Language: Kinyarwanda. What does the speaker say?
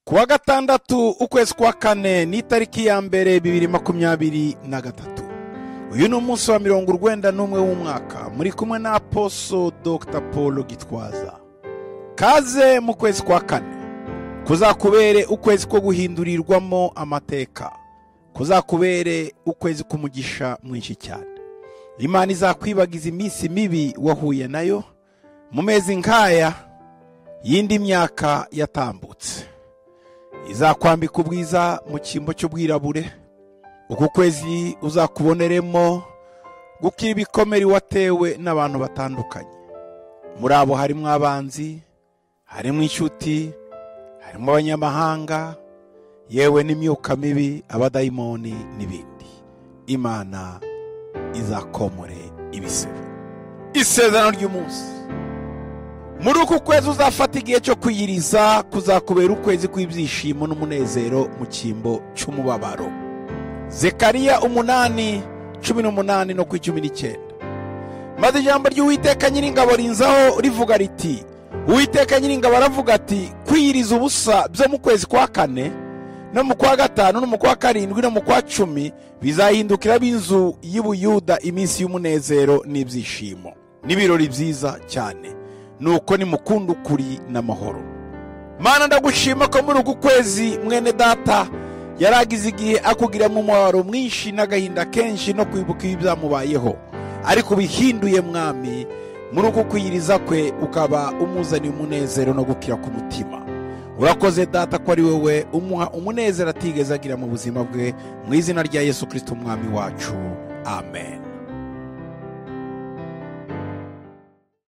kuwa gatandatu ukwezi kwa kane ni itariki ya mbere bibiri makumyabiri na gatatu uyu ni umunsi wa mirongo urwenda n'umwe w'umwaka muri kumwe na aposo dr paul gitwaza kaze mu kwezi kwa kane kuzakubere ukwezi ko guhindurirwamo amateka kuzakubere ukwezi k'umugisha mwinshi cyane imana izakwibagiza iminsi mibi wahuye nayo mu mezi nk'aya y'indi myaka yatambutse izakwambika ubwiza mu cyimbo cy'ubwirabure uku kwezi uzakuboneremo gukira ibikomere watewe n'abantu batandukanye muri abo harimo abanzi harimo inshuti harimo abanyamahanga yewe n'imyuka mibi abadayimoni n'ibindi imana izakomore ibisebe isezerano ry'umunsi muri uku kwezi uzafata igihe cyo kwiyiriza kuzakubera ukwezi kw'ibyishimo n'umunezero mu cyimbo cy'umubabaro zekariya umunani cumi n'umunani no ku icumi n'icyenda maze ijambo ry'uwiteka nyiringabo rinzaho rivuga riti uwiteka nyiringabo aravuga ati kwiyiriza ubusa byo mu kwezi kwa kane no mu kwa gatanu no mu kwa karindwi no mu kwa cumi bizahindukira b'inzu y'ubuyuda iminsi y'umunezero n'ibyishimo n'ibirori byiza cyane nuko nimukunda ukuri n'amahoro mana ndagushima ko muri uku kwezi mwene data yaragize igihe akugiramo umubabaro mwinshi n'agahinda kenshi no kwibuka ibi byamubayeho ariko ubihinduye mwami muri uku kwiyiriza kwe ukaba umuzaniye umunezero no gukira k'umutima urakoze data ko ari wowe umuha umunezero atigeze agira mu buzima bwe mu izina rya yesu kirisita umwami wacu amen